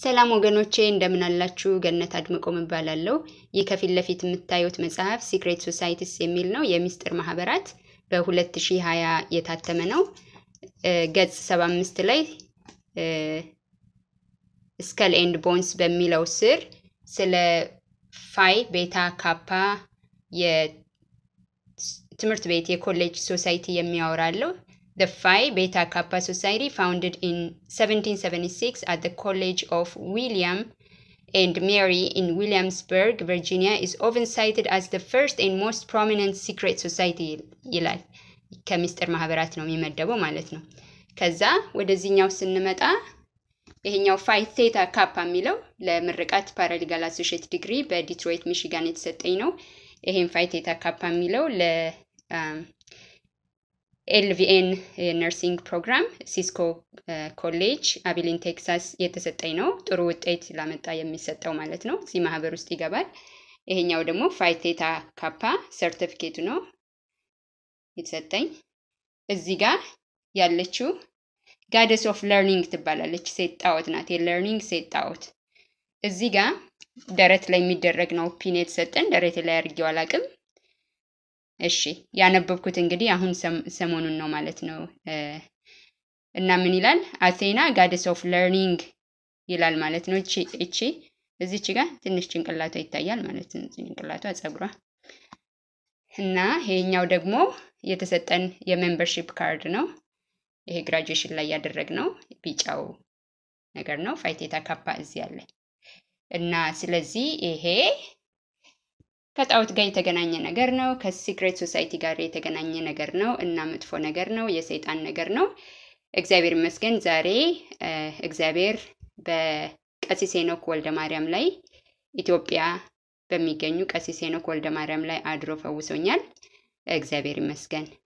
ሰላም ወገኖቼ እንደምን አላችሁ? ገነት አድምቆም እባላለሁ። ይህ ከፊት ለፊት የምታዩት መጽሐፍ ሲክሬት ሶሳይቲስ የሚል ነው። የሚስጥር ማህበራት በ2020 የታተመ ነው። ገጽ 75 ላይ ስከል ኤንድ ቦንስ በሚለው ስር ስለ ፋይ ቤታ ካፓ የትምህርት ቤት የኮሌጅ ሶሳይቲ የሚያወራለው The Phi Beta Kappa Society, founded in 1776 at the College of William and Mary in Williamsburg, Virginia, is often cited as the first and most prominent secret society ይላል። ከምስጢር ማህበራት ነው የሚመደበው ማለት ነው። ከዛ ወደዚህኛው ስንመጣ ይሄኛው ፋይ ቴታ ካፓ የሚለው ለምርቃት ፓራሊጋል አሶሺየት ዲግሪ በዲትሮይት ሚሽጋን የተሰጠኝ ነው። ይሄም ፋይ ቴታ ካፓ የሚለው ለ ኤልቪኤን ነርሲንግ ፕሮግራም ሲስኮ ኮሌጅ አቢሊን ቴክሳስ የተሰጠኝ ነው። ጥሩ ውጤት ላመጣ የሚሰጠው ማለት ነው። እዚህ ማህበር ውስጥ ይገባል። ይሄኛው ደግሞ ፋይቴታ ካፓ ሰርቲፊኬቱ ነው የተሰጠኝ። እዚህ ጋር ያለችው ጋደስ ኦፍ ለርኒንግ ትባላለች። ሴት ጣዖት ናት። የለርኒንግ ሴት ጣዖት። እዚህ ጋር ደረት ላይ የሚደረግ ነው ፒን የተሰጠን። ደረት ላይ አድርጌው አላቅም። እሺ ያነበብኩት እንግዲህ አሁን ሰሞኑን ነው ማለት ነው። እና ምን ይላል? አቴና ጋደስ ኦፍ ለርኒንግ ይላል ማለት ነው። እቺ እቺ እዚች ጋር ትንሽ ጭንቅላቷ ይታያል ማለት ነው። ጭንቅላቷ ጸጉሯ እና ይሄኛው ደግሞ የተሰጠን የሜምበርሺፕ ካርድ ነው። ይሄ ግራጁዌሽን ላይ ያደረግነው ቢጫው ነገር ነው። ፋይቴታ ካፓ እዚህ አለ እና ስለዚህ ይሄ ከጣዖት ጋር የተገናኘ ነገር ነው። ከሲክሬት ሶሳይቲ ጋር የተገናኘ ነገር ነው እና መጥፎ ነገር ነው፣ የሰይጣን ነገር ነው። እግዚአብሔር ይመስገን ዛሬ እግዚአብሔር በቀሲስ ሄኖክ ወልደ ማርያም ላይ ኢትዮጵያ በሚገኙ ቀሲስ ሄኖክ ወልደ ማርያም ላይ አድሮ ፈውሶኛል። እግዚአብሔር ይመስገን።